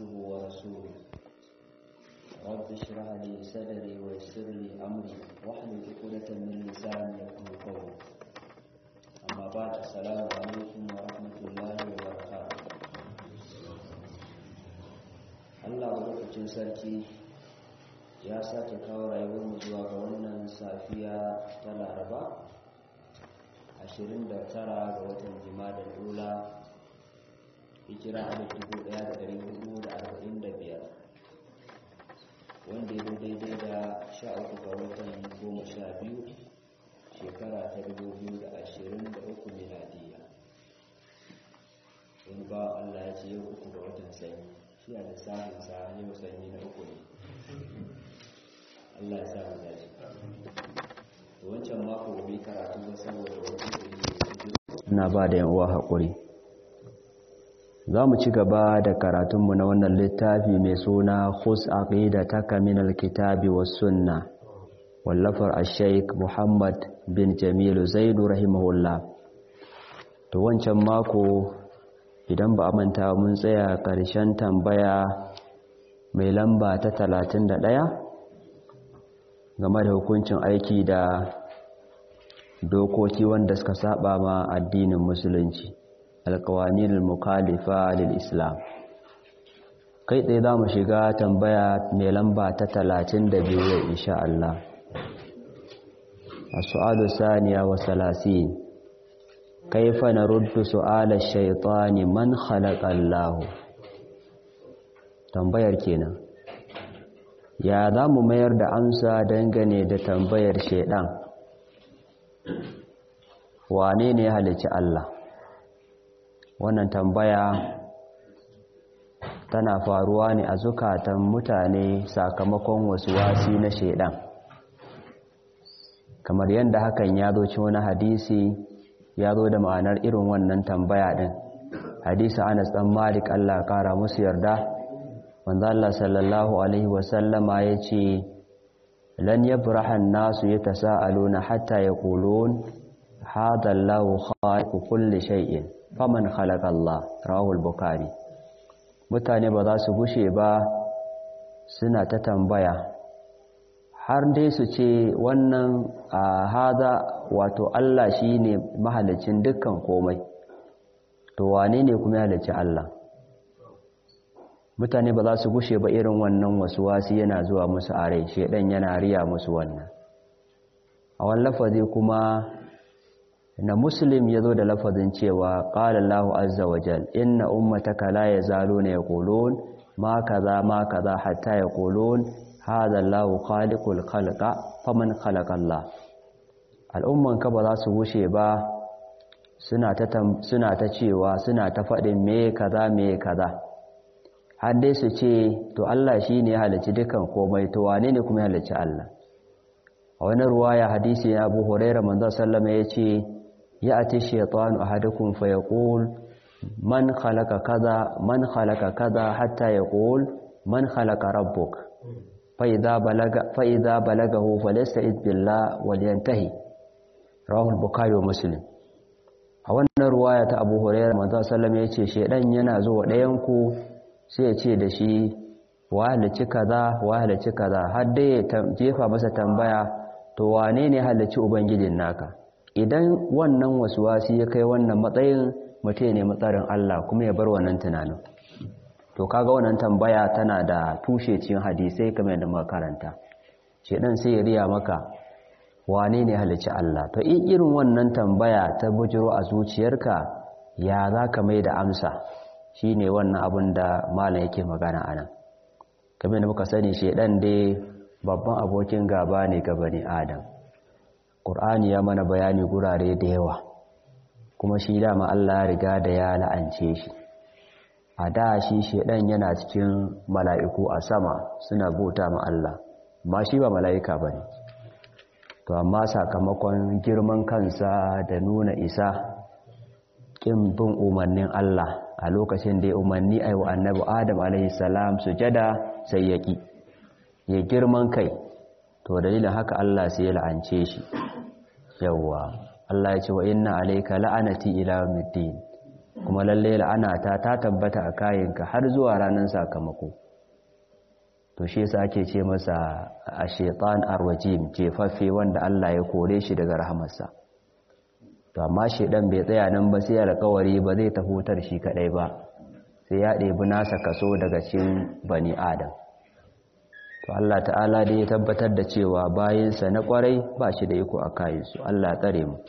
عبده ورسوله رب اشرح لي صدري ويسر لي امري واحلل عقدة من لساني يفقهوا قولي اما بعد السلام عليكم ورحمة الله وبركاته Allah lokacin sarki ya sake kawo rayuwarmu zuwa ga wannan safiya ta Laraba 29 ga watan Jimadar Ula hijira a 1445 wanda ya daidai da 13 ga watan 12 shekara ta 2023 miladiya in ba Allah ya ce yau uku ga watan sanyi shi a lissafinsa yau sanyi na uku ne Allah ya sa mu dace wancan mako bai karatu ba saboda wani ina ba da yan uwa haƙuri za mu ci gaba da karatunmu na wannan littafi mai suna khus aqidataka min alkitabi was sunna wallafar ash-shaykh Muhammad bin Jamil Zaidu rahimahullah to wancan mako idan ba a manta mun tsaya ƙarshen tambaya mai lamba ta 31 game da hukuncin aiki da dokoki wanda suka saba ma addinin musulunci alkawanin mukalifa lil islam kai tsaye za mu shiga tambaya mai lamba ta 32 insha Allah a su'alu saniya wa salasin kaifa naruddu su'ala shaytani man khalaqa Allah tambayar kenan ya za mu mayar da amsa dangane da tambayar shaidan wane ne ya halicci Allah wannan tambaya tana faruwa ne a zukatan mutane sakamakon wasu wasi na shaidan kamar yadda hakan ya zo ci wani hadisi ya zo da ma'anar irin wannan tambaya din hadisi Anas dan Malik Allah kara musu yarda manzo Allah sallallahu alaihi wasallama yace lan yabraha an-nasu yatasaaluna hatta yaqulun hadha Allahu khaliqu kulli shay'in faman khalaqa Allah rawahu al-bukhari mutane ba za su gushe ba suna ta tambaya har dai su ce wannan hada wato Allah shine mahalicin dukkan komai to wane ne kuma ya halicci Allah mutane ba za su gushe ba irin wannan wasu wasi yana zuwa musu a rai shedan yana riya musu wannan a wani lafazi kuma na muslim ya zo da lafazin cewa ƙala Allah azza wa jal inna ummataka la yazaluna yaqulun ma kaza ma kaza hatta yaqulun hadha Allah khaliqul khalqa faman khalaqa Allah al'umman ka ba za su gushe ba suna ta suna ta cewa suna ta faɗin me kaza me kaza har dai su ce to Allah shi ne halicci dukan komai to wane ne kuma halicci Allah a wani ruwaya hadisi na Abu Hurairah manzo sallama yace ya ati shaytanu ahadukum fa yaqul man khalaqa kaza man khalaqa kaza hatta yaqul man khalaqa rabbuk fa idza balaga fa idza balagahu falasta'id billah walyantahi rawahu al-bukhari wa muslim a wannan ruwaya ta Abu Hurairah manzo sallama yace shedan yana zuwa ɗayan ku sai ya ce da shi wa halicci kaza wa halicci kaza har dai ya jefa masa tambaya to wane ne halicci ubangijin naka idan wannan wasi ya kai wannan matsayin mutum ne matsarin Allah kuma ya bar wannan tunanin to kaga wannan tambaya tana da tushe cikin hadisai kamar da makaranta shedan sai ya riya maka wane ne halicci Allah to in irin wannan tambaya ta bujiro a zuciyarka ya za ka mai da amsa shi ne wannan abin da malam yake magana a nan kamar da muka sani shaidan dai babban abokin gaba ne ga bani adam ƙur'ani ya mana bayani gurare da yawa kuma shi dama allah ya riga da ya la'ance shi a da shi shaidan yana cikin mala'iku a sama suna bauta ma allah ma shi ba mala'ika ba ne to amma sakamakon girman kansa da nuna isa ƙin bin umarnin allah a lokacin da ya umarni a yi wa annabi adam alaihissalam sujada sai ya ƙi ya girman kai to dalilin haka Allah sai ya la'ance shi yawwa Allah ya ce wa inna alayka la'anati ila yawmiddin kuma lalle la'anata ta tabbata a kayanka har zuwa ranar sakamako to shi yasa ake ce masa a shaitan arwajim jefaffe wanda Allah ya kore shi daga rahamarsa to amma shedan bai tsaya nan ba sai alƙawari ba zai tafutar shi kadai ba sai ya ɗebi nasa kaso daga cikin bani adam to Allah ta'ala dai ya tabbatar da cewa bayinsa na kwarai ba shi da iko a kayansu Allah tsare mu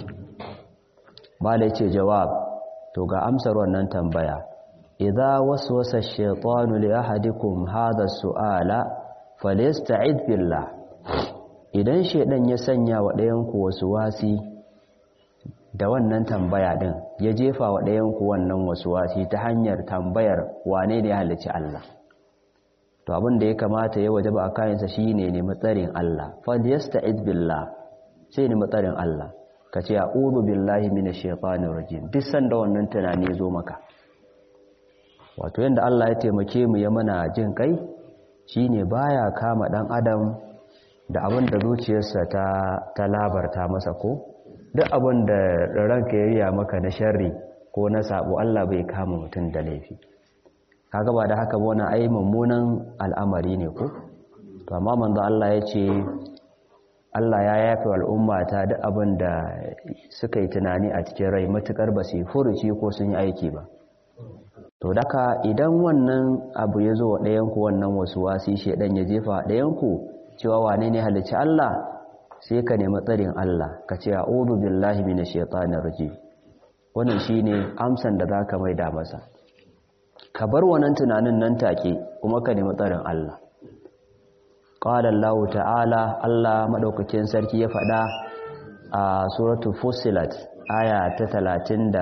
bala ce jawab to ga amsar wannan tambaya idza waswasa ash-shaytanu li ahadikum hadha as-su'ala falyasta'id billah idan shedan ya sanya wa ɗayan ku wasu wasi da wannan tambaya din ya jefa wa ɗayan ku wannan wasu wasi ta hanyar tambayar wane ne halicci Allah to abin da ya kamata ya wajaba a kayansa shine ne matsarin Allah falyasta'id billah sai ne matsarin Allah ka ce a'udhu billahi minash shaitanir rajim duk sanda wannan tunani zo maka wato yanda Allah ya taimake mu ya mana jin kai shine baya kama dan adam da abin da zuciyarsa ta ta labarta masa ko duk abin da ranka ya riya maka na sharri ko na sabo Allah bai kama mutum da laifi kaga ba da haka ba wani ai mummunan al'amari ne ko to amma manzo Allah ya ce Allah ya yafe al'umma ta duk abin da suka yi tunani a cikin rai matukar ba su furuci ko sun yi aiki ba to daka idan wannan abu ya zo wa ɗayanku wannan wasu wasi shaidan ya jefa ɗayanku cewa wane ne halicci Allah sai ka nemi tsarin Allah ka ce a'udhu billahi minash shaitanir rajim wannan shine amsan da zaka maida masa ka bar wannan tunanin nan take kuma ka nemi tsarin Allah qala Allah ta'ala Allah madaukakin sarki ya faɗa a suratul fussilat aya ta 36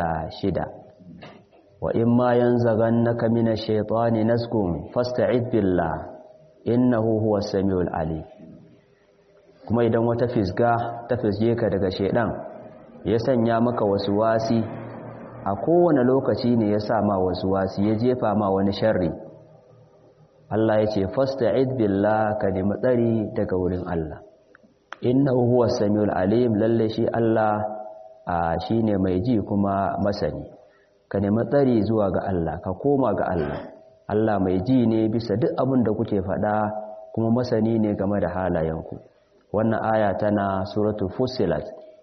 wa in ma yanzaghannaka minash shaitani naskum fasta'id billah innahu huwas samiul alim kuma idan wata fisga ta fisge ka daga shaidan ya sanya maka wasu wasi a kowane lokaci ne ya sa ma wasu wasi ya jefa ma wani sharri Allah ya ce fasta'id billah ka nemi tsari daga wurin Allah innahu huwas samiul alim lalle shi Allah a shine mai ji kuma masani ka nemi tsari zuwa ga Allah ka koma ga Allah Allah mai ji ne bisa duk abin da kuke faɗa kuma masani ne game da halayenku wannan aya tana suratul fussilat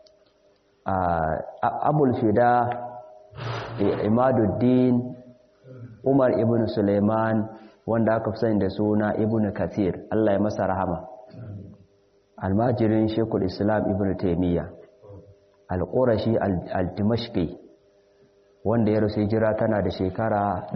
abul fida imaduddin umar ibn suleiman wanda aka fi sani da suna ibn kathir Allah ya masa rahama almajirin shekul islam ibn taimiyya al-qurashi al-dimashqi wanda ya rasu jira tana da shekara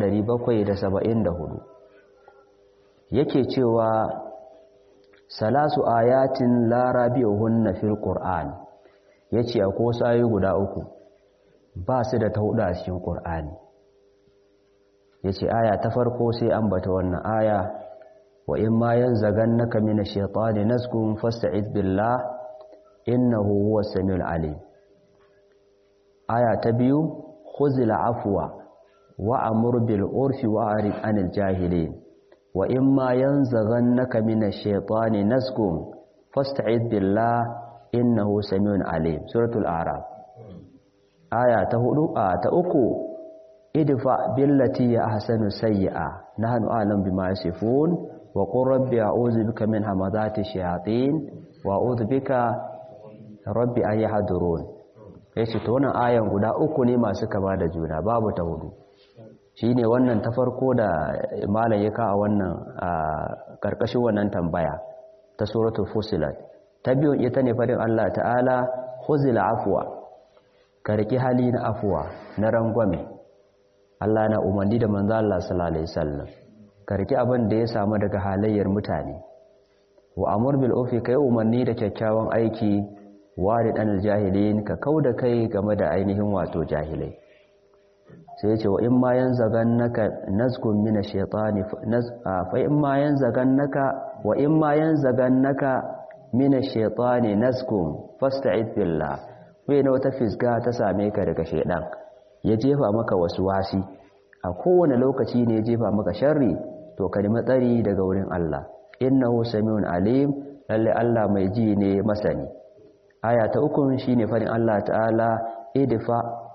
774 yake cewa salasu ayatin larabi'uhunna fil qur'an yace akwai wasu ayoyi guda uku ba su da ta hudu a cikin qur'ani yace aya ta farko sai ambata wannan aya wa in ma yanzagannaka minash shaitani nazgun fasta'id billah innahu huwas samiul alim aya ta biyu khuzil afwa wa amur bil urfi wa arid anil jahilin wa in ma yanzaghannaka minash shaitani naskum fasta'id billah innahu samiun alim suratul a'raf aya ta hudu a ta uku idfa billati ya ahsanu sayyi'a nahnu a'lam bima yasifun wa qur rabbi a'udhu bika min hamazati shayatin wa a'udhu bika rabbi an yahdurun yace to wannan ayan guda uku ne masu kama da juna babu ta hudu shine wannan ta farko da malam ya ka a wannan karkashin wannan tambaya ta suratul fusilat ta biyu ita ne fadin Allah ta'ala khuzil afwa karki hali na afwa na rangwame Allah na umarni da manzo Allah sallallahu alaihi wasallam karki abin da ya samu daga halayyar mutane wa amur bil ufi kai umarni da kyakkyawan aiki warid anil jahilin ka kauda kai game da ainihin wato jahilai sai ce wa in ma yanzagannaka nazkun min ash-shaytani fa in ma yanzagannaka wa in ma yanzagannaka min ash-shaytani nazkun fasta'id billah wai na wata fisga ta same ka daga shaydan ya jefa maka wasu wasi a kowane lokaci ne ya jefa maka sharri to ka nemi tsari daga wurin Allah innahu samiun alim lalle Allah mai ji ne masani aya ta uku shine fadin Allah ta'ala idfa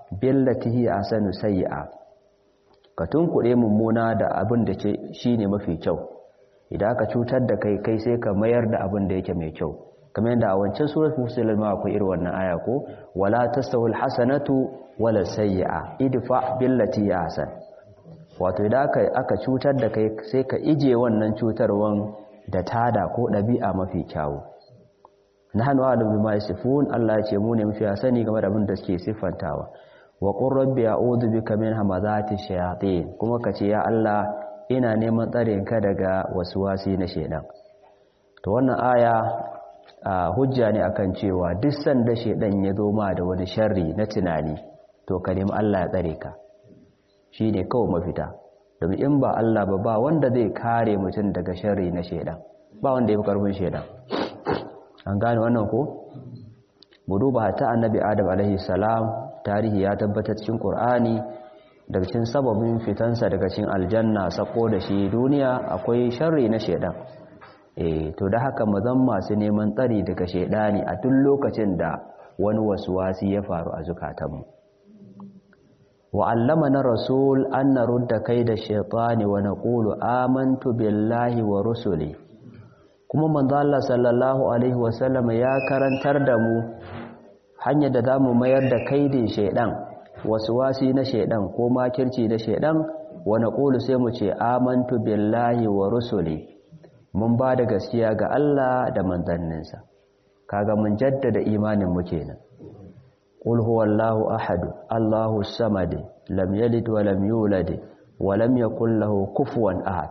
billati hi asanu sayyi'a ka tunkuɗe mummuna da abin da shine mafi kyau idan aka cutar da kai kai sai ka mayar da abin da yake mai kyau kamar yadda a wancan surat fusilar ma akwai irin wannan aya ko wala tastawil hasanatu wala sayyi'a idfa billati ahsan wato idan aka aka cutar da kai sai ka ije wannan cutarwan da tada ko dabi'a mafi kyawu nahnu a'lamu bima yasifun Allah ya ce mu ne mafi sani game da abin da suke siffantawa wa qur rabbi a'udhu bika min hamazati shayatin kuma kace ya Allah ina neman tsarin ka daga wasi na shedan to wannan aya hujja ne akan cewa duk sanda shedan ya zo ma da wani sharri na tunani to ka nemi Allah ya tsare ka shine kawai mafita domin in ba Allah ba ba wanda zai kare mutum daga sharri na shedan ba wanda ya fi karfin shedan an gane wannan ko mu duba ta annabi adam alaihi salam tarihi ya tabbatar cikin qur'ani daga cikin sababin fitansa daga cikin aljanna sako da shi duniya akwai sharri na shedan eh to da haka mu zan masu neman tsari daga shedani a duk lokacin da wani waswasi ya faru a zukatanmu wa allamana rasul an narudda kaida shaytani wa naqulu amantu billahi wa rusuli kuma manzo Allah sallallahu alaihi wasallam ya karantar da mu hanyar da zamu mayar da kaidin shedan wasi na shedan ko makirci na shedan wa naqulu sai mu ce amantu billahi wa rusuli mun ba da gaskiya ga Allah da manzanninsa kaga mun jaddada imanin mu kenan qul huwallahu ahad allahu samad lam yalid wa lam yulad wa lam yakul lahu kufuwan ahad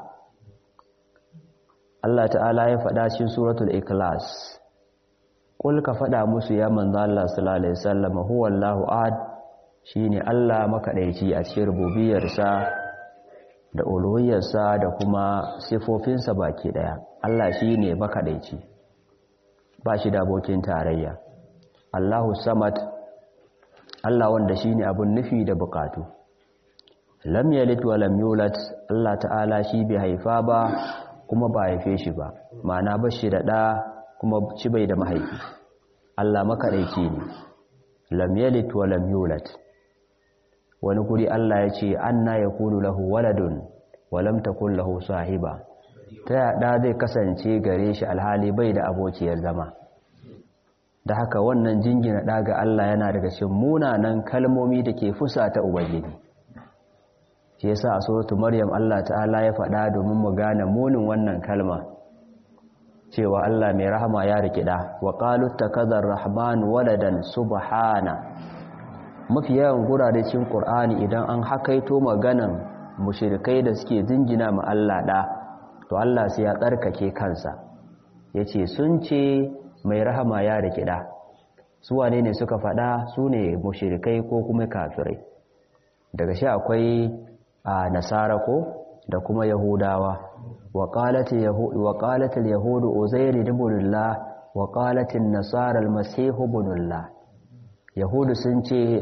Allah ta'ala ya faɗa cikin suratul ikhlas qul ka faɗa musu ya manzo Allah sallallahu alaihi wasallam huwallahu ahad shine Allah makadaici a cikin rububiyarsa da uluhiyarsa da kuma sifofinsa baki daya Allah shine makadaici ba shi da abokin tarayya Allahu samad Allah wanda shine abun nufi da bukatu lam yalid wa lam yulad Allah ta'ala shi bai haifa ba kuma ba haife shi ba ma'ana ba shi da ɗa kuma ci bai da mahaifi Allah makaɗaici ne lam yalid wa lam yulad wani guri Allah ya ce anna yakunu lahu waladun wa lam takul lahu sahiba ta yada zai kasance gare shi alhali bai da abokiyar zama da haka wannan jingina ɗa ga Allah yana daga cikin munanan kalmomi da ke fusa ta ubangiji shi yasa a suratu maryam Allah ta'ala ya faɗa domin mu gane munin wannan kalma cewa Allah mai rahama ya rikida wa qalu takadar rahman waladan subhana mafi yawan gurare cikin qur'ani idan an hakaito maganan mushrikai da suke jingina ma Allah da to Allah sai ya tsarkake kansa yace sun ce mai rahama ya rikida su wane ne suka faɗa su ne mushrikai ko kuma kafirai daga shi akwai a nasara ko da kuma yahudawa wa qalatil yahudu uzairu ibnullah wa qalatil nasara almasih ibnullah yahudu sun ce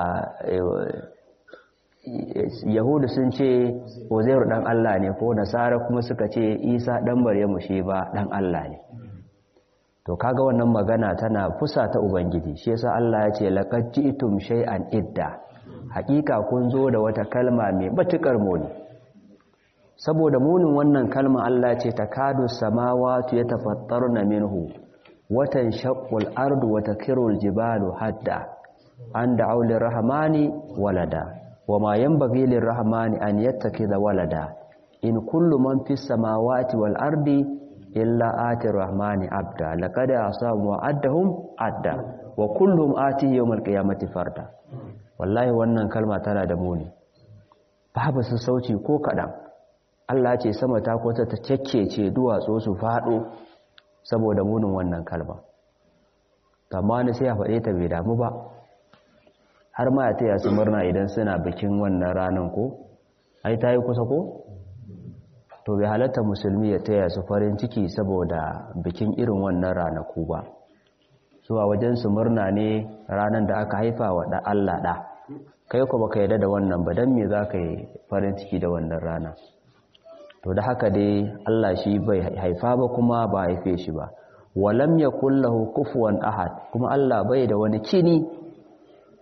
yahudu sun ce uzairu dan Allah ne ko nasara kuma suka ce isa dan maryamu shi ba dan Allah ne to kaga wannan magana tana fusa ta ubangiji shi yasa Allah ya ce laqad ji'tum shay'an idda hakika kun zo da wata kalma mai matukar muni saboda munin wannan kalma Allah ce takadu samawati yatafattaruna minhu watan shaqqul ardu wa takirul jibalu hadda an da'u lirrahmani walada wama yanbaghi lirrahmani an yattakhidha walada in kullu man fis samawati wal ardi illa ati rahmani abda laqad asamu addahum adda wa kulluhum ati yawmal qiyamati farda wallahi wannan kalma tana da muni babu su sauci ko kaɗan Allah ce sama ta kwata ta ce duwatsu su faɗo saboda munin wannan kalma amma ni sai ya faɗe ta bai damu ba har ma ya taya su murna idan suna bikin wannan ranar ko ai ta yi kusa ko to bai halatta musulmi ya taya su farin ciki saboda bikin irin wannan ranaku ba zuwa wajen su murna ne ranar da aka haifa wa da Allah da kai ko baka yarda da wannan ba dan me zaka yi farin ciki da wannan rana to da haka dai Allah shi bai haifa ba kuma ba haife shi ba walam yakul lahu kufuwan ahad kuma Allah bai da wani kini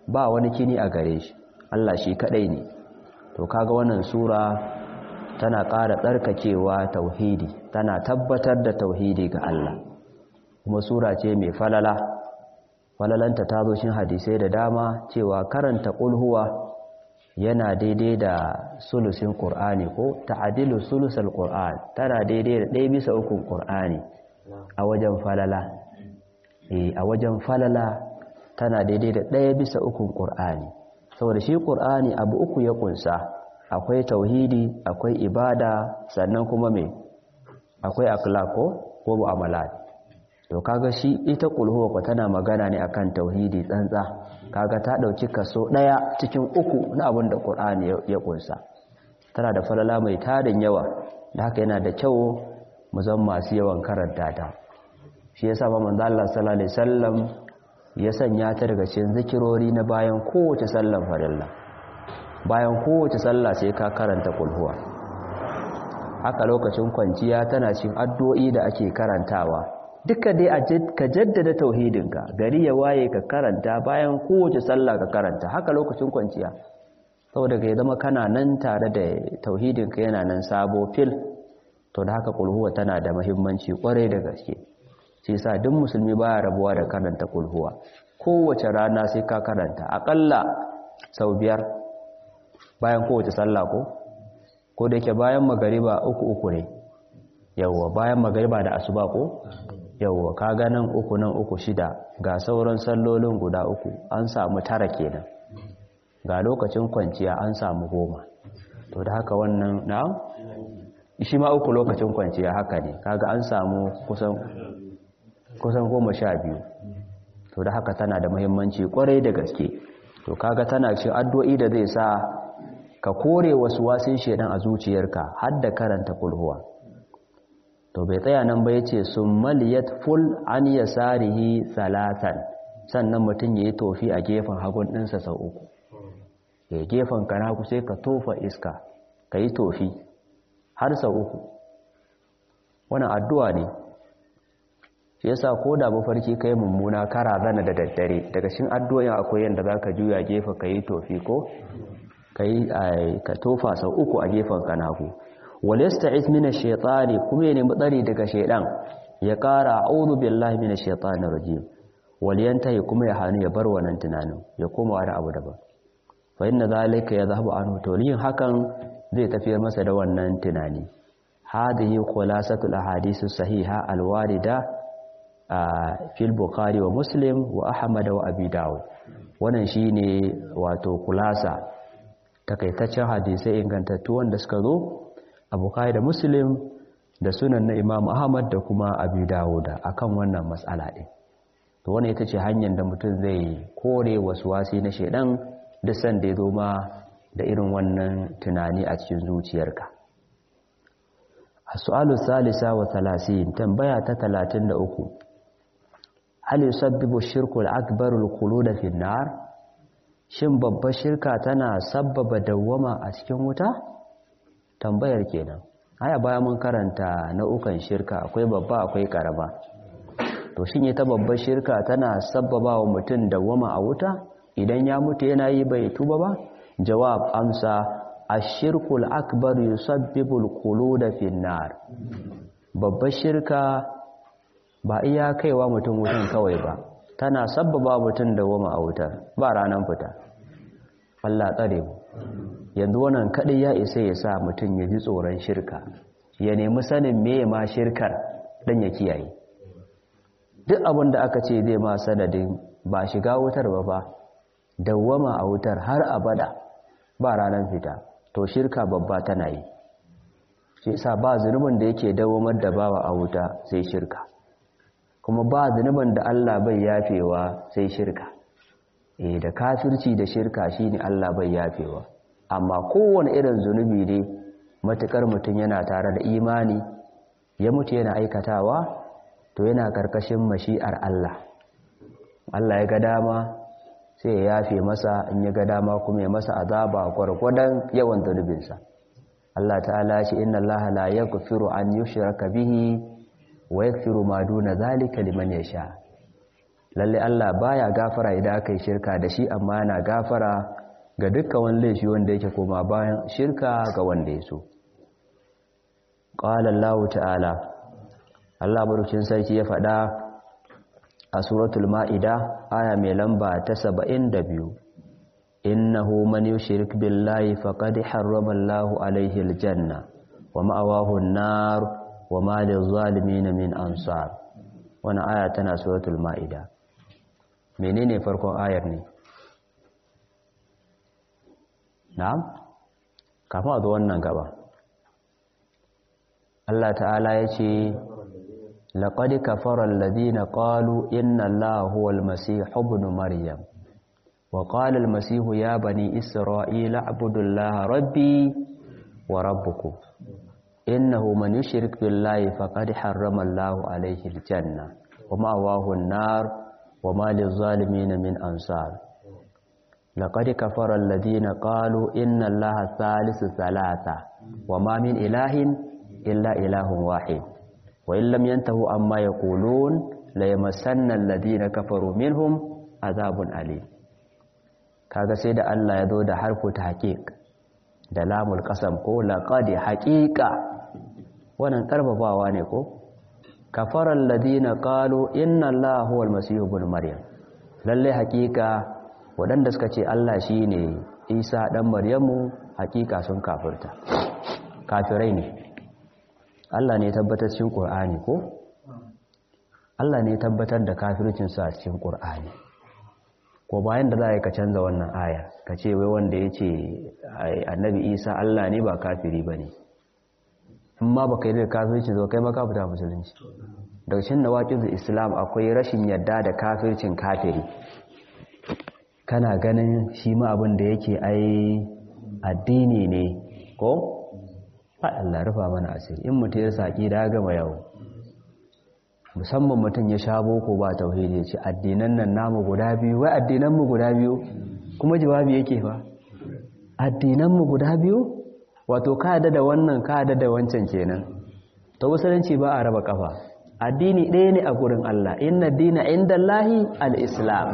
ba wani kini a gare shi Allah shi kadai ne to kaga wannan sura tana ƙara tsarkakewa tauhidi tana tabbatar da tauhidi ga Allah kuma sura ce mai falala falalanta ta zo shin hadisai da dama cewa karanta kulhuwa yana daidai da sulusin qur'ani ko ta'dilu sulusal qur'an tana daidai da ɗaya bisa ukun qur'ani a wajen falala eh a wajen falala tana daidai da ɗaya bisa ukun qur'ani saboda shi qur'ani abu uku ya kunsa akwai tauhidi akwai ibada sannan kuma me akwai akhlaq ko ko mu'amalat to kaga shi ita kulhuwa ko tana magana ne akan tauhidi tsantsa kaga ta dauki kaso daya cikin uku na abin da Qur'ani ya kunsa tana da falala mai tarin yawa da haka yana da kyau mu zan masu yawan karanta ta shi yasa ba manzo Allah sallallahu alaihi wasallam ya sanya ta daga cikin zikirori na bayan kowace sallar farilla bayan kowace sallah sai ka karanta kulhuwa haka lokacin kwanciya tana cikin addu'o'i da ake karantawa duka dai ka jaddada tauhidinka gari ya waye ka karanta bayan kowace sallah ka karanta haka lokacin kwanciya saboda ka zama kana nan tare da tauhidinka yana nan sabo fil to da haka kulhuwa tana da muhimmanci kwarai da gaske shi yasa duk musulmi baya rabuwa da karanta kulhuwa kowace rana sai ka karanta akalla sau biyar bayan kowace sallah ko ko da yake bayan magariba uku uku ne yawwa bayan magariba da asuba ko yauwa ka ganin uku nan uku shida ga sauran sallolin guda uku an samu tara kenan ga lokacin kwanciya an samu goma to da haka wannan na shi ma uku lokacin kwanciya haka ne kaga an samu kusan kusan goma sha biyu to da haka tana da muhimmanci kwarai da gaske to kaga tana cikin addu'o'i da zai sa ka kore wasu wasin shedan a zuciyarka har da karanta kulhuwa to bai tsaya nan ba yace summaliyat ful an yasarihi salatan sannan mutum yayi tofi a gefen hagun ɗinsa sau uku ya gefen kana ku sai ka tofa iska kai tofi har sau uku wannan addu'a ne shi yasa ko da mafarki kai mummuna kara zana da daddare daga cikin addu'o'in akwai yanda zaka juya gefe kai tofi ko kai ka tofa sau uku a gefen kanaku walasta'iz min ash-shaytani kuma ne mutsari daga shaydan ya kara a'udhu billahi minash shaitanir rajim waliyantahi kuma ya hanu ya bar wannan tunanin ya koma wani abu daban fa inna zalika yadhhabu anhu to yin hakan zai tafiyar masa da wannan tunani hadhihi khulasatul ahadithus sahiha alwarida fil bukhari wa muslim wa ahmad wa abi dawud wannan shine wato kulasa takaitaccen hadisai ingantattu wanda suka zo a bukhari da muslim da sunan na imam ahmad da kuma abi dawuda akan wannan matsala din to wannan ita ce hanyar da mutum zai kore wasu wasi na shedan duk san da ya zo ma da irin wannan tunani a cikin zuciyarka as-su'alu salisa wa 30 tambaya ta 33 hal yusabbibu shirku al-akbar al-khulud fi an-nar shin babbar shirka tana sabbaba dawwama a cikin wuta tambayar kenan aya baya mun karanta nau'ukan shirka akwai babba akwai karama to shin ita babbar shirka tana sabbaba wa mutum dawwama a wuta idan ya mutu yana yi bai tuba ba jawab amsa ashirkul akbar yusabbibul khulud fi nar babbar shirka ba iya kaiwa mutum wutan kawai ba tana sabbaba mutum dawwama a wutar ba ranan fita Allah tsare mu yanzu wannan kadai ya isa ya sa mutum ya ji tsoron shirka ya nemi sanin meye ma shirkar dan ya kiyaye duk abin da aka ce zai ma sanadin ba shiga wutar ba ba dawwama a wutar har abada ba ranar fita to shirka babba tana yi shi yasa ba zunubin da yake dawwamar da bawa a wuta sai shirka kuma ba zunubin da Allah bai yafewa sai shirka eh da kafirci da shirka shine Allah bai yafewa amma kowane irin zunubi ne matukar mutum yana tare da imani ya mutu yana aikatawa to yana karkashin mashi'ar Allah Allah ya ga dama sai ya yafe masa in ya ga dama kuma ya masa azaba gwargwadon yawan zunubinsa Allah ta'ala shi inna Allah la yaghfiru an yushraka bihi wa yaghfiru ma duna zalika liman yasha lalle Allah baya gafara idan aka yi shirka da shi amma yana gafara ga dukkan wani laifi wanda yake koma bayan shirka ga wanda ya so qala Allah ta'ala Allah barkin sarki ya faɗa a suratul ma'ida aya mai lamba ta 72 innahu man yushrik billahi faqad harrama Allahu alayhi aljanna wa ma'awahu an-nar wa ma lil-zalimin min ansar wannan aya tana suratul ma'ida menene farkon ayar ne na'am kafin a zo wannan gaba Allah ta'ala ya ce لقد كفر الذين قالوا إن الله هو المسيح ابن مريم وقال المسيح يا بني إسرائيل اعبدوا الله ربي وربكم إنه من يشرك بالله فقد حرم الله عليه الجنة ومأواه النار وما للظالمين من أنصار لقد كفر الذين قالوا إن الله ثالث ثلاثة وما من إله إلا إله واحد وإن لم ينتهوا عما يقولون ليمسن الذين كفروا منهم عذاب أليم kaga sai da Allah ya zo da harfu tahqiq da lamul qasam ko laqad haqiqa wannan karbabawa ne ko kafara alladhina qalu inna allaha huwal masih ibn maryam lalle haqiqa wadanda suka ce Allah shine Isa dan Maryamu haqiqa sun kafirta kafirai ne Allah ne tabbatar cikin Qur'ani ko Allah ne tabbatar da kafircin sa cikin Qur'ani ko bayan da za ka canza wannan aya ka ce wai wanda ya ce annabi Isa Allah ne ba kafiri bane in ma baka yi da kafircin zo kai ma ka fita musulunci daga cikin nawaqidul Islam akwai rashin yadda da kafircin kafiri kana ganin shi ma abin da yake ai addini ne ko Allah rufa mana asiri in mutum ya saki da gama yawo musamman mutum ya sha boko ba tauhidi ce addinan nan namu guda biyu wai addinan mu guda biyu kuma jawabi yake fa addinan mu guda biyu wato ka yadda da wannan ka yadda da wancan kenan to musulunci ba a raba kafa addini ɗaya ne a gurin Allah inna dina indallahi al-islam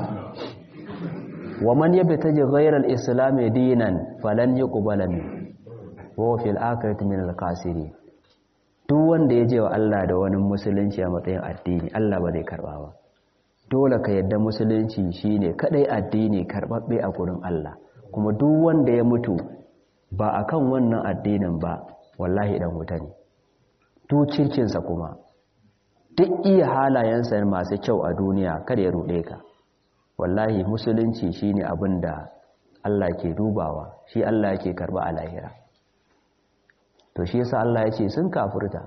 wa man yabtaji ghayra al-islam dinan falan yuqbala minhu wa fil akhirati min al-khasirin duk wanda ya je wa Allah da wani musulunci a matsayin addini Allah ba zai karba ba dole ka yadda musulunci shine kadai addini karbabbe a gurin Allah kuma duk wanda ya mutu ba akan wannan addinin ba wallahi dan wuta ne duk cirkin sa kuma duk iya halayensa masu kyau a duniya kada ya rude ka wallahi musulunci shine abin da Allah ke dubawa shi Allah yake karba a lahira to shi yasa Allah ya ce sun kafirta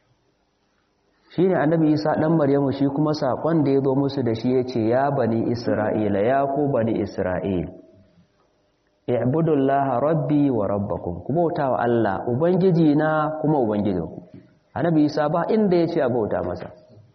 shine annabi Isa dan Maryamu shi kuma sakon da ya zo musu da shi yace ya bani Isra'ila ya ku bani Isra'il i'budullaha rabbi wa rabbakum kuma bautawa Allah ubangiji na kuma ubangijinku annabi Isa ba inda yace a bauta masa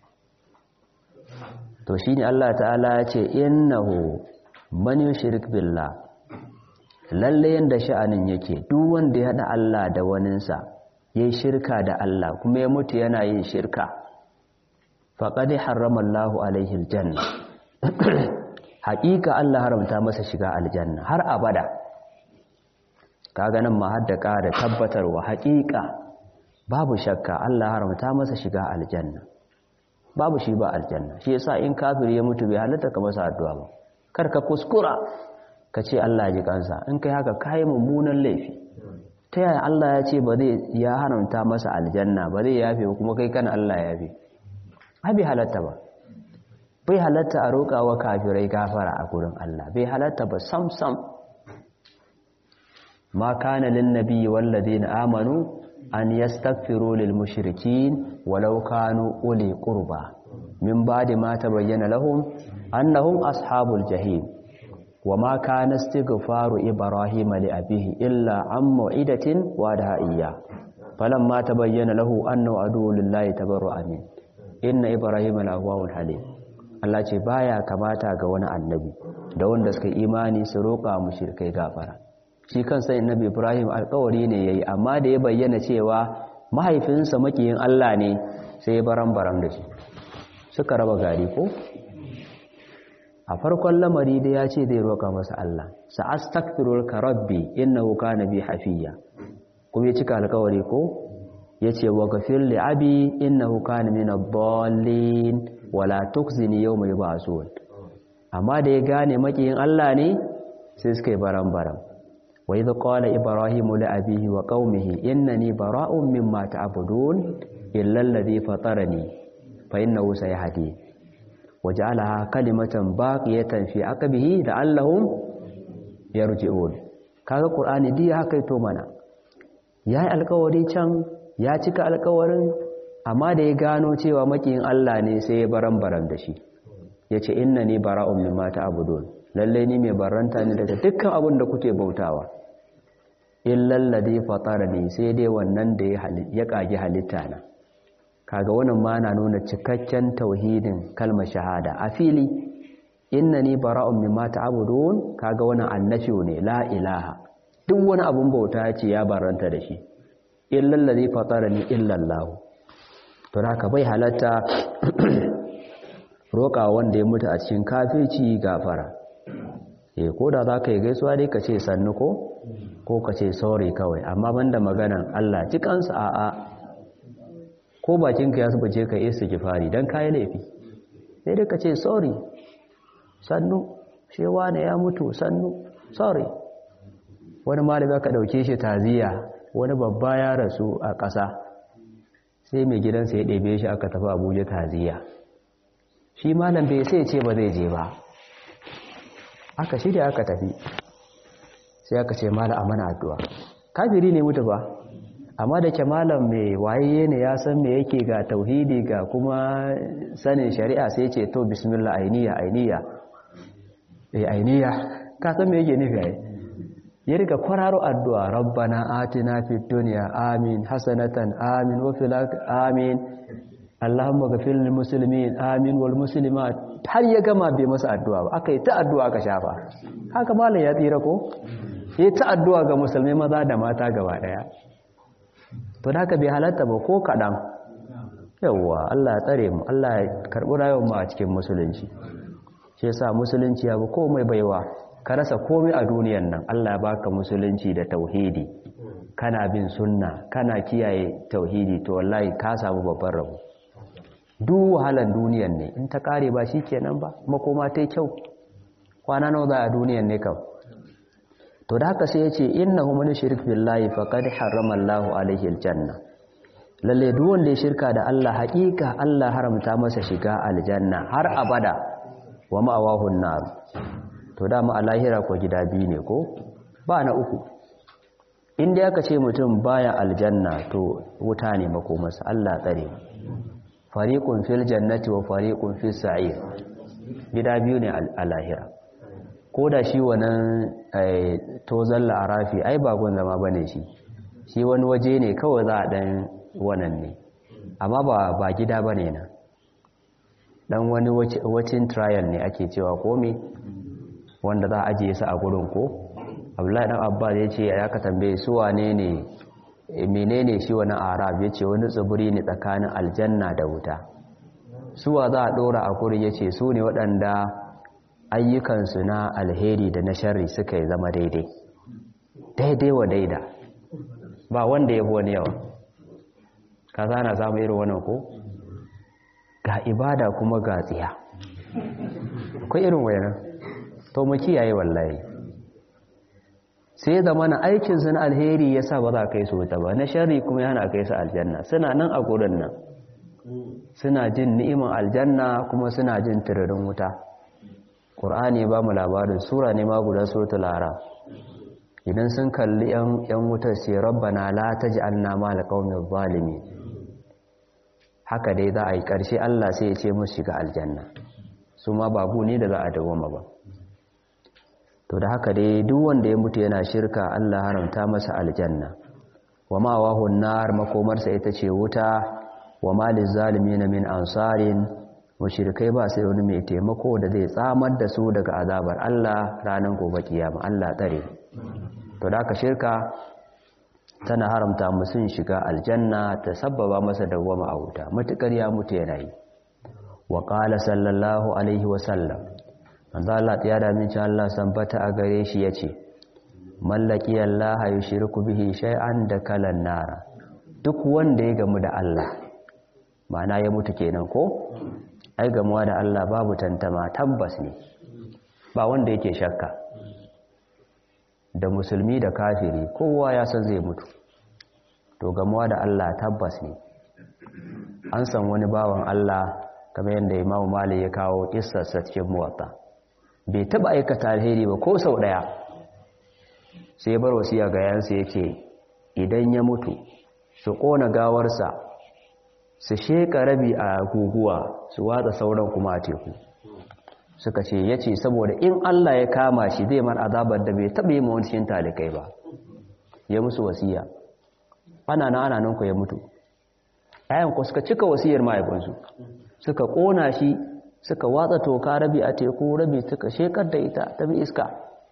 to shine Allah ta'ala ya ce innahu man yushrik billah lalle yanda sha'anin yake duk wanda ya hada Allah da waninsa yayi shirka da Allah kuma ya mutu yana yin shirka faqad harrama Allahu alaihi aljanna haƙiƙa Allah haramta masa shiga aljanna har abada kaga nan ma hadda ƙara tabbatarwa haƙiƙa babu shakka Allah haramta masa shiga aljanna babu shi ba aljanna shi yasa in kafiri ya mutu bai halatta ka masa addu'a ba kar ka kuskura ka ce Allah ji kansa in kai haka kai mummunan laifi ta yaya Allah ya ce ba zai ya haramta masa aljanna ba zai yafe ba kuma kai kana Allah ya yafe ai bai halatta ba bai halatta a roƙa wa kafirai gafara a gurin Allah bai halatta ba sam sam ma kana lin nabiyyi wal ladina amanu an yastaghfiru lil mushrikin walau kanu uli qurba min ba'di ma tabayyana lahum annahum ashabul jahim وما كان استغفار إبراهيم لأبيه إلا عن موعدة وعدها إياه فلما تبين له أنه عدو لله تبرأ منه إن إبراهيم لأواه حليم Allah ce baya kamata ga wani annabi da wanda suka imani su roƙa mushrikai gafara shi kansa annabi Ibrahim alƙawari ne yayi amma da ya bayyana cewa mahaifinsa makiyin Allah ne sai ya baran baran da shi suka raba gari ko a farkon lamari da ya ce zai roƙa masa Allah sa'astaghfiruka rabbi innahu kana bi hafiya kuma ya cika alƙawari ko yace wa ghafir li abi innahu kana min ad-dallin wala tukhzini yawma yub'asun amma da ya gane makiyin Allah ne sai suka yi baran-baran wa idh qala ibrahimu li abihi wa qaumihi innani bara'un mimma ta'budun illa alladhi fatarani fa innahu sayahdi waja'alaha kalimatan baqiyatan fi aqbihi la'allahum yarji'un kaga qur'ani dai haka to mana yayi alƙawari can ya cika alƙawarin amma da ya gano cewa makiyin Allah ne sai ya baran-baran da shi yace innani bara'un mimma ta'budun lalle ni mai baranta ne daga dukkan abin da kuke bautawa illal ladhi fatarani sai dai wannan da ya kage halitta na kaga wannan ma na nuna cikakken tauhidin kalmar shahada a fili innani bara'un mimma ta'budun kaga wannan annafi ne la ilaha duk wani abun bauta ce ya baranta da shi illal ladhi fatarani illa Allah to haka bai halatta roƙa wanda ya mutu a cikin kafirci gafara eh ko da zaka yi gaisuwa dai ka ce sannu ko ko ka ce sorry kawai amma banda maganan Allah cikansa a'a ko bakinka ya subace ka yi istighfari dan kai laifi sai dai ka ce sorry sannu shewa ne ya mutu sannu sorry wani malami aka dauke shi taziya wani babba ya rasu a ƙasa sai mai gidansa ya ɗebe shi aka tafi Abuja taziya shi malam bai sai ce ba zai je ba aka shirya aka tafi sai aka ce malam a mana addu'a kafiri ne mutu ba amma da ke malam mai waye ne ya san me yake ga tauhidi ga kuma sanin shari'a sai ce to bismillah ainiya ainiya eh ainiya ka san me yake nufi ai ya riga kwararo addu'a rabbana atina fid dunya amin hasanatan amin wa fil amin allahumma ghfir lil muslimin amin wal muslimat har ya gama bai masa addu'a ba aka yi ta addu'a aka shafa haka malam ya tsira ko yi ta addu'a ga musulmai maza da mata gaba daya to da haka bai halatta ba ko kaɗan yawwa Allah ya tsare mu Allah ya karɓi rayuwar mu a cikin musulunci shi yasa musulunci ya bi komai baiwa ka rasa komai a duniyan nan Allah ya baka musulunci da tauhidi kana bin sunna kana kiyaye tauhidi to wallahi ka samu babban rabo duk wahalan duniyan ne in ta kare ba shikenan ba makoma ta kyau kwana nawa za a duniyan ne kam to da haka sai ya ce innahu man yushrik billahi faqad harrama Allahu alaihi aljanna lalle duk wanda ya shirka da Allah haƙiƙa Allah haramta masa shiga aljanna har abada wa ma'awahu nar to da mu alahira ko gida biyu ne ko ba na uku inda aka ce mutum baya aljanna to wuta ne makomarsa Allah tsare fariqun fil jannati wa fariqun fis sa'ir gida biyu ne alahira ko da shi wannan tozon la'arafi ai ba gun zama bane shi shi wani waje ne kawai za a dan wannan ne amma ba ba gida bane na dan wani wacin trial ne ake cewa komi wanda za a ajiye su a gurin ko abdullahi dan abbas ya ce ya ka tambaye su wane ne menene shi wani arab ya ce wani tsibiri ne tsakanin aljanna da wuta suwa za a dora a gurin ya ce su ne waɗanda ayyukansu na alheri da na sharri suka yi zama daidai daidai wa daida ba wanda ya wani yawa ka zana samu irin wannan ko ga ibada kuma ga tsiya akwai irin wayanan to mu kiyaye wallahi sai ya zama na aikinsu na alheri ya sa ba za kai su wuta ba na sharri kuma yana kai su aljanna suna nan a gurin nan suna jin ni'iman aljanna kuma suna jin tiririn wuta ƙur'ani ba mu labarin sura ne ma guda suratul lara idan sun kalli yan wutar sai rabbana la taj'alna ma alqawmiz zalimin haka dai za a yi ƙarshe Allah sai ya ce musu shiga aljanna su ma babu ne da za a dawoma ba to da haka dai duk wanda ya mutu yana shirka Allah haramta masa aljanna wa ma wahun nar makomarsa ita ce wuta wa maliz zalimin min ansarin mushrikai ba sai wani mai taimako da zai tsamar da su daga azabar Allah ranar gobe kiyama Allah tsare to da haka shirka tana haramta musun shiga aljanna ta sabbaba masa dawwama a wuta matukar ya mutu yana yi wa qala sallallahu alaihi wa sallam manzo Allah ya da min Allah sambata a gare shi yace mallaki Allah yushriku bihi shay'an da kalan nara duk wanda ya gamu da Allah ma'ana ya mutu kenan ko ai gamuwa da Allah babu tantama tabbas ne ba wanda yake shakka da musulmi da kafiri kowa ya san zai mutu to gamuwa da Allah tabbas ne an san wani bawan Allah kamar yadda Imam Malik ya kawo kissarsa cikin muwatta bai taba aikata alheri ba ko sau daya sai ya bar wasiya ga yansa yake idan ya mutu su kona gawarsa su sheka rabi a guguwa su watsa sauran kuma a teku suka ce ya ce saboda in Allah ya kama shi zai mar azabar da bai taɓa yi mawancin talikai ba ya musu wasiya ana na ana nan ku ya mutu ayan ku suka cika wasiyar mahaifinsu suka ƙona shi suka watsa toka rabi a teku rabi suka shekar da ita ta bi iska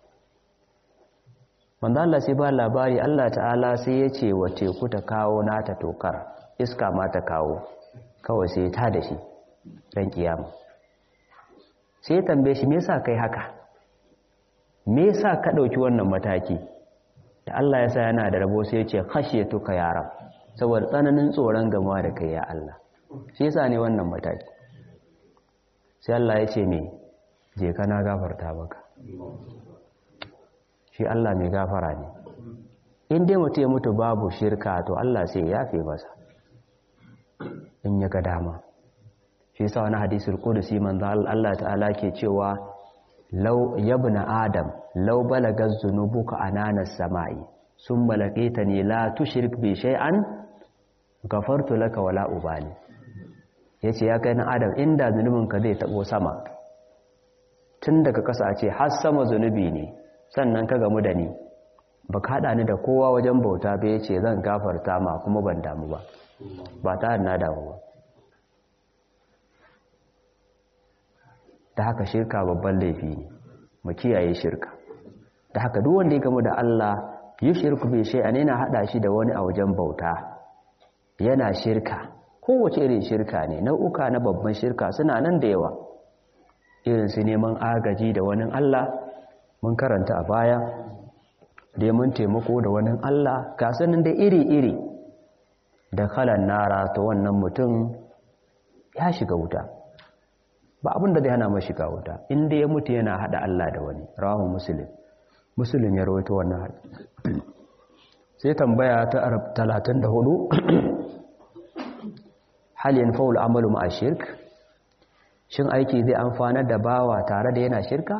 wanda Allah sai ba labari Allah ta'ala sai ya ce wa teku ta kawo nata tokar iska ma ta kawo kawai sai ta da shi dan kiyama sai ya tambaye shi me yasa kai haka me yasa ka dauki wannan mataki da Allah ya sa yana da rabo sai ya ce khashiyatuka ya rab saboda tsananin tsoron gama da kai ya Allah shi yasa ne wannan mataki sai Allah ya ce me je kana gafarta maka shi Allah mai gafara ne in dai mutum ya mutu babu shirka to Allah sai ya yafe masa in ya ga dama shi yasa wani hadisul qudsi manzo Allah ta'ala ke cewa law yabna adam law balaga dhunubuka anana samai summa laqitani la tushrik bi shay'an ghafartu laka wala ubali yace ya kai na adam inda zunubinka zai tabo sama tun daga kasa ce har sama zunubi ne sannan ka gamu da ni ba ka haɗa ni da kowa wajen bauta ba ya ce zan gafarta ma kuma ban damu ba ba ta na damu ba da haka shirka babban laifi ne mu kiyaye shirka da haka duk wanda ya gamu da Allah yi shirku bai shi yana haɗa shi da wani a wajen bauta yana shirka kowace irin shirka ne nau'uka na babban shirka suna nan da yawa irin su neman agaji da wani Allah mun karanta a baya da mun taimako da wani Allah ga sanin da iri-iri da kalan nara ta wannan mutum ya shiga wuta ba abin da zai hana mai shiga wuta inda ya mutu yana hada Allah da wani rawahu muslim muslim ya rawaito wannan sai tambaya ta 34 hal yanfa'u al-amalu ma'a shirk shin aiki zai amfana da bawa tare da yana shirka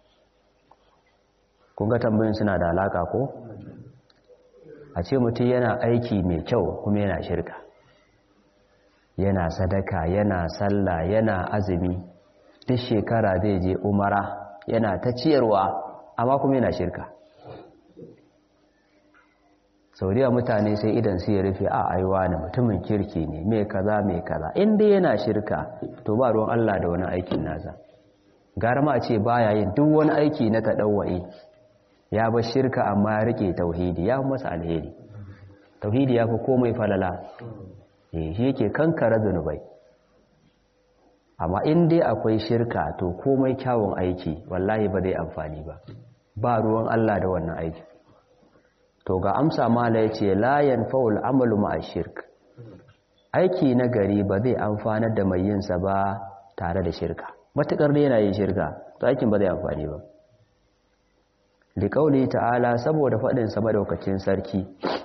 kun ga tambayin suna da alaka ko a ce mutum yana aiki mai kyau kuma yana shirka yana sadaka yana sallah yana azumi duk shekara zai je umara yana ta ciyarwa amma kuma yana shirka sauriya mutane sai idan su ya rufe a aiwa ne mutumin kirki ne mai kaza mai kaza inda yana shirka to ba ruwan Allah da wani aikin nasa gara ma a ce baya yin duk wani aiki na taɗawa'i ya bar shirka amma ya rike tauhidi ya masa alheri tauhidi ya fi komai falala shi yake kankara zunubai amma in dai akwai shirka to komai kyawun aiki wallahi ba zai amfani ba ba ruwan Allah da wannan aiki to ga amsa mala ya ce layan faul amalu ma'a shirk aiki na gari ba zai amfanar da mai yinsa ba tare da shirka matuƙar da yana yin shirka to aikin ba zai amfani ba liƙauli ta'ala saboda faɗin sa madaukacin sarki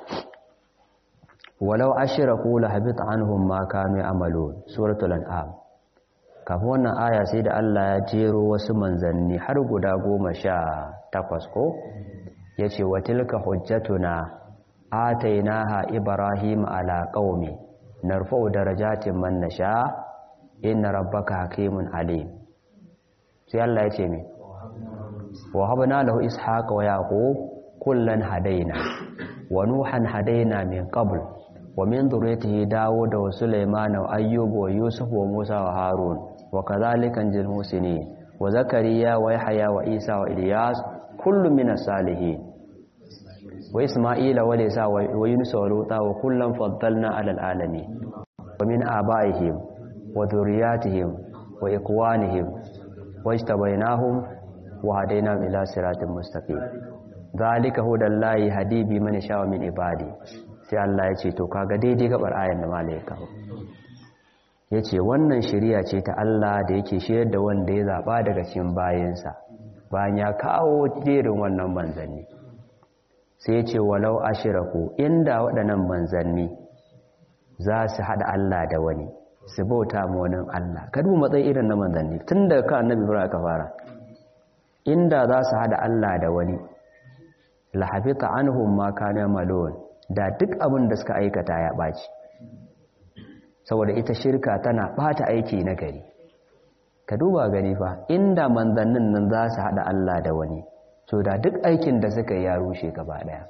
walau ashraku la habita anhum ma kanu ya'malun suratul an'am kafin wannan aya sai da Allah ya jero wasu manzanni har guda goma sha takwas ko yace wa tilka hujjatuna atainaha ibrahim ala qaumi narfa'u darajatin man nasha inna rabbaka hakimun alim sai Allah yace me wa habna lahu ishaqa wa yaqub kullan hadaina wa nuhan hadaina min qabl wa min dhurriyyatihi dawuda wa sulaymana wa ayyuba wa yusuf wa musa wa harun wa kadhalika anjil musinin wa zakariya wa yahya wa isa wa ilyas kullun minas salihin wa isma'ila wa lisa wa yunus wa luta wa kullan faddalna ala alamin wa min abaihim wa dhurriyyatihim wa ikwanihim wajtabainahum wa hadainahum ila siratin mustaqim zalika hudallahi hadi bi man sha'a min ibadi sai Allah ya ce to kaga daidai gabar ayan da malaika yace wannan shari'a ce ta Allah da yake shirye da wanda ya zaba daga cikin bayinsa bayan ya kawo jerin wannan manzanni sai ya ce walau ashiraku inda waɗannan manzanni za su haɗa Allah da wani su bauta ma wani Allah ka duba matsayin irin na manzanni tun daga kan annabi Ibrahim aka fara inda za su haɗa Allah da wani la hafita anhum ma kana malun da duk abin da suka aikata ya ɓaci saboda ita shirka tana ɓata aiki na gari ka duba gani fa inda manzannin nan za su haɗa Allah da wani so da duk aikin da suka yi ya rushe gaba ɗaya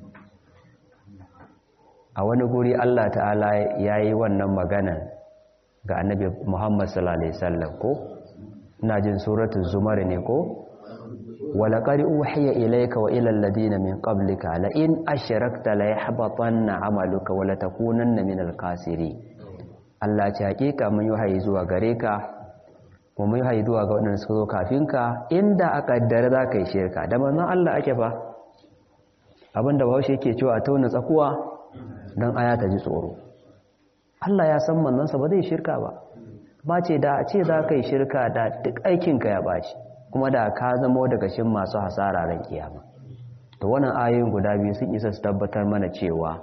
a wani guri Allah ta'ala ya yi wannan maganan ga annabi Muhammad sallallahu alaihi wasallam ko ina jin suratul zumar ne ko ولقد أوحي إليك وإلى الذين من قبلك لئن أشركت ليحبطن عملك ولتكونن من الخاسرين Allah ce hakika mun yi wahayi zuwa gare ka kuma mun yi wahayi zuwa ga waɗanda suka zo kafin ka inda aka kaddara za ka yi shirka da manzon Allah ake fa abinda Bahaushe yake cewa a tauna tsakuwa don aya ta ji tsoro Allah ya san manzansa ba zai shirka ba ba ce da a ce za ka yi shirka da duk aikinka ya ɓaci kuma da ka zama daga shin masu hasara ran kiyama to wannan ayoyin guda biyu sun isa su tabbatar mana cewa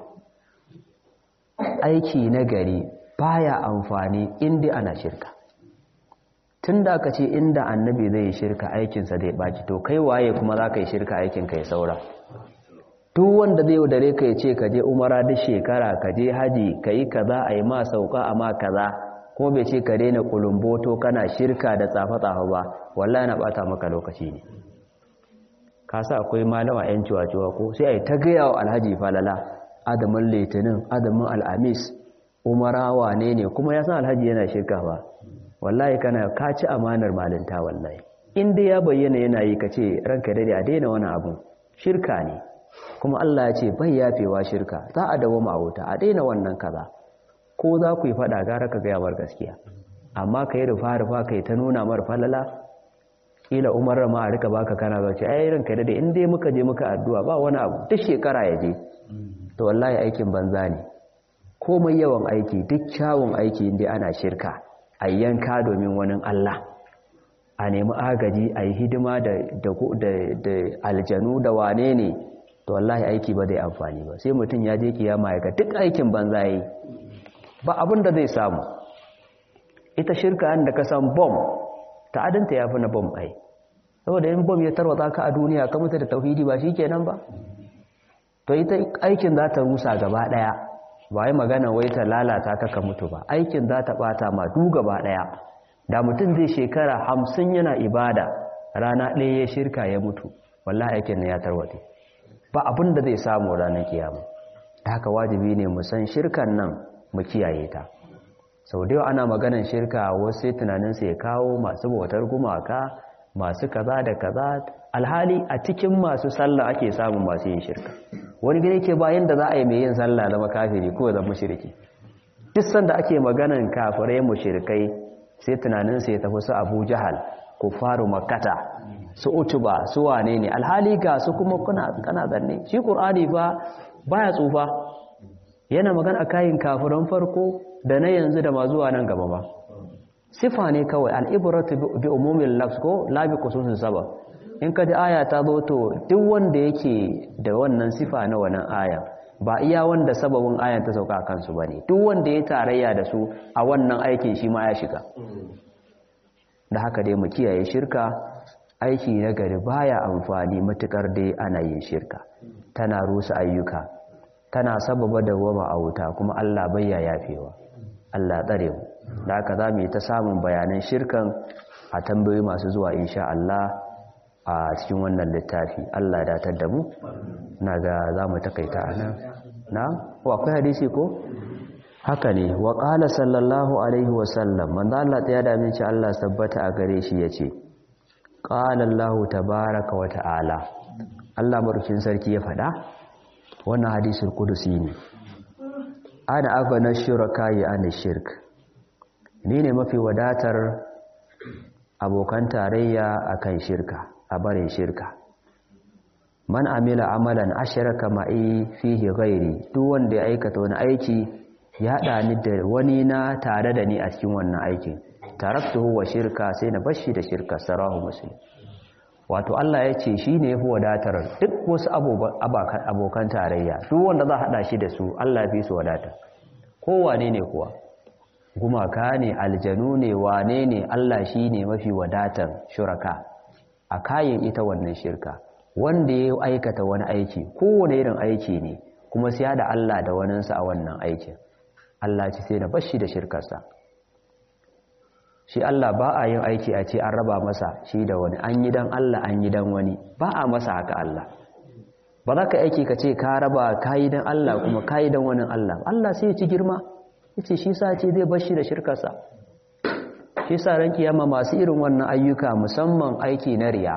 aiki na gari baya amfani inda ana shirka tun da aka ce inda annabi zai yi shirka aikinsa zai ɓaci to kai waye kuma za ka yi shirka aikinka ya saura duk wanda zai yaudare ka ya ce ka je umara duk shekara ka je haji ka yi kaza a yi ma sauka a ma kaza ko bai ce ka daina kulumboto kana shirka da tsafa-tsafa ba wallahi na bata maka lokaci ne ka sa akwai malama yan ciwa-ciwa ko sai a yi ta gaya wa alhaji falala adamin litinin adamin al'amis umarawa ne ne kuma ya san alhaji yana shirka ba wallahi kana ka ci amanar malinta wallahi inda ya bayyana yana yi ka ce ranka dade a daina wani abu shirka ne kuma Allah ya ce bai yafewa shirka za a dawo ma wuta a daina wannan kaza ko za ku yi fada gara ka gaya mar gaskiya amma ka yi rufa-rufa ka yi ta nuna mar falala kila umar ma a rika baka kana zace ai ranka dade in dai muka je muka addu'a ba wani abu duk shekara ya je to wallahi aikin banza ne komai yawan aiki duk kyawun aiki inda ana shirka a yanka domin wani Allah a nemi agaji a yi hidima da aljanu da wane ne to wallahi aiki ba zai amfani ba sai mutum ya je kiyama ya ga duk aikin banza yi ba abin da zai samu ita shirka da ka san bom ta'adinta ya fi na bom ai saboda yin bom ya tarwata ka a duniya ka mutu da tauhidi ba shi kenan ba to ita aikin za ta rusa gaba daya ba yi magana wai ta lalata ka ka mutu ba aikin za ta bata ma du gaba daya da mutum zai shekara hamsin yana ibada rana ɗaya ya shirka ya mutu wallahi aikin na ya tarwate ba abin da zai samu ranar kiyama haka wajibi ne mu san shirkan nan mu kiyaye ta sau da ana maganan shirka wasu sai tunaninsa ya kawo masu bautar gumaka masu kaza da kaza alhali a cikin masu sallah ake samun masu yin shirka wani gida yake bayan da za a yi mai yin sallah zama kafiri ko zama shirki duk sanda ake maganan kafirai mushrikai sai tunaninsa ya tafi su abu jahal kufaru makkata su utuba su wane ne alhali ga su kuma kuna kana zanne shi qur'ani fa baya tsufa yana magana kayan kafiran farko da na yanzu da ma zuwa nan gaba ba sifa ne kawai al'ibratu bi umumin lafs ko labi kususin saba in ka ji aya ta zo to duk wanda yake da wannan sifa na wannan aya ba iya wanda sababin ayan ta sauka kansu ba ne duk wanda ya tarayya da su a wannan aikin shi ma ya shiga da haka dai mu kiyaye shirka aiki na gari baya amfani matukar dai ana yin shirka tana rusa ayyuka tana sababa da goma a wuta kuma Allah bayya yafewa Allah tsare mu da haka za mu yi ta samun bayanan shirkan a tambayoyi masu zuwa insha Allah a cikin wannan littafi Allah datar da mu na ga za mu takaita a nan na ko akwai hadisi ko haka ne wa qala sallallahu alaihi wa sallam manzo Allah ta yada min ci Allah tabbata a gare shi yace qala Allah tabaaraka wa ta'ala Allah madaukin sarki ya faɗa wannan hadisul qudusi ne ana agana shuraka ya ana shirk ni ne mafi wadatar abokan tarayya akan shirka a barin shirka man amila amalan ashraka ma'i fihi ghairi duk wanda ya aikata wani aiki ya haɗa ni da wani na tare da ni a cikin wannan aikin taraktuhu wa shirka sai na bashi da shirka sarahu muslim wato Allah ya ce shi ne ya fi wadatar duk wasu abokan tarayya duk wanda za a haɗa shi da su Allah fi su wadatar kowane ne kuwa gumaka ne aljanu ne wane ne Allah shi ne mafi wadatar shuraka a kayan ita wannan shirka wanda ya aikata wani aiki kowane irin aiki ne kuma sai da Allah da waninsa a wannan aikin Allah ce sai na bashi da shirkarsa shi Allah ba a yin aiki a ce an raba masa shi da wani an yi dan Allah an yi dan wani ba a masa haka Allah ba za ka aiki ka ce ka raba ka yi dan Allah kuma ka yi dan wani Allah Allah sai ya ci girma ya ce shi sa ce zai bashi da shirkarsa shi sa ran kiyama masu irin wannan ayyuka musamman aiki na riya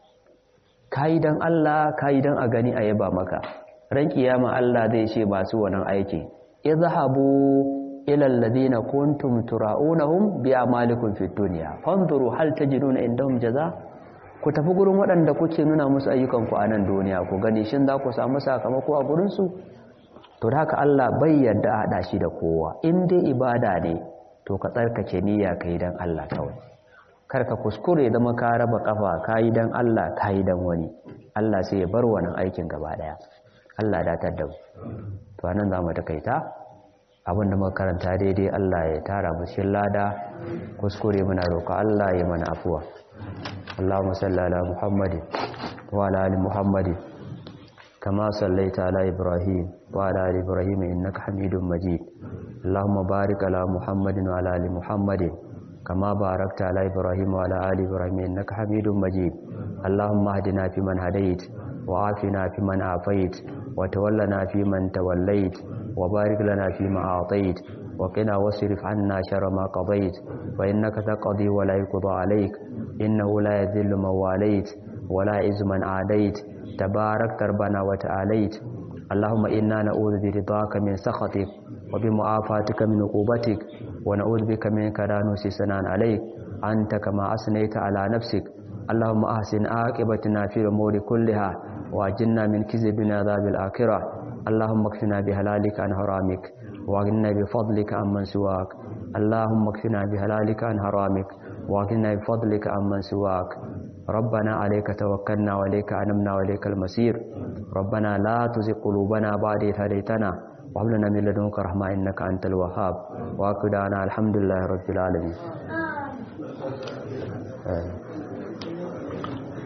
ka yi dan Allah ka yi dan a gani a yaba maka ran kiyama Allah zai ce masu wannan aiki izhabu ila alladhina kuntum tura'unahum bi a'malikum fid dunya fanzuru hal tajiduna indahum jaza ku tafi gurin waɗanda kuke nuna musu ayyukan ku a nan duniya ku gani shin za ku samu sakamako a gurin su to da haka Allah bai yarda a hada shi da kowa in dai ibada ne to ka tsarkake niyya kai dan Allah kawai kar ka kuskure da ka raba kafa kai dan Allah kai dan wani Allah sai ya bar wannan aikin gaba daya Allah datar da mu to anan zamu takaita abinda muka karanta daidai Allah ya tara mu cikin lada kuskure muna roƙa Allah ya mana afuwa Allahumma salli ala Muhammadin wa ala ali Muhammadin kama sallaita ala Ibrahim wa ala ali Ibrahim innaka Hamidum Majid Allahumma barik ala Muhammadin wa ala ali Muhammadin kama barakta ala Ibrahim wa ala ali Ibrahim innaka Hamidum Majid Allahumma hdina fi man hadait wa afina fi man afait wa tawallana fi man tawallait وبارك لنا فيما أعطيت وقنا واصرف عنا شر ما قضيت فإنك تقضي ولا يقضى عليك إنه لا يذل من واليت ولا عز من عاديت تبارك ربنا وتعاليت اللهم إنا نعوذ برضاك من سخطك وبمعافاتك من عقوبتك ونعوذ بك منك لا نحصي ثناء عليك أنت كما أثنيت على نفسك اللهم أحسن عاقبتنا في الأمور كلها وأجلنا من كذب عذاب الآخرة اللهم اكفنا بهلالك عن حرامك واغننا بفضلك عمن سواك اللهم اكفنا بهلالك عن حرامك واغننا بفضلك عمن سواك ربنا عليك توكلنا وإليك أنمنا وإليك المصير ربنا لا تزغ قلوبنا بعد إذ هديتنا وهب لنا من لدنك رحمة إنك أنت الوهاب وأكدنا الحمد لله رب العالمين آه.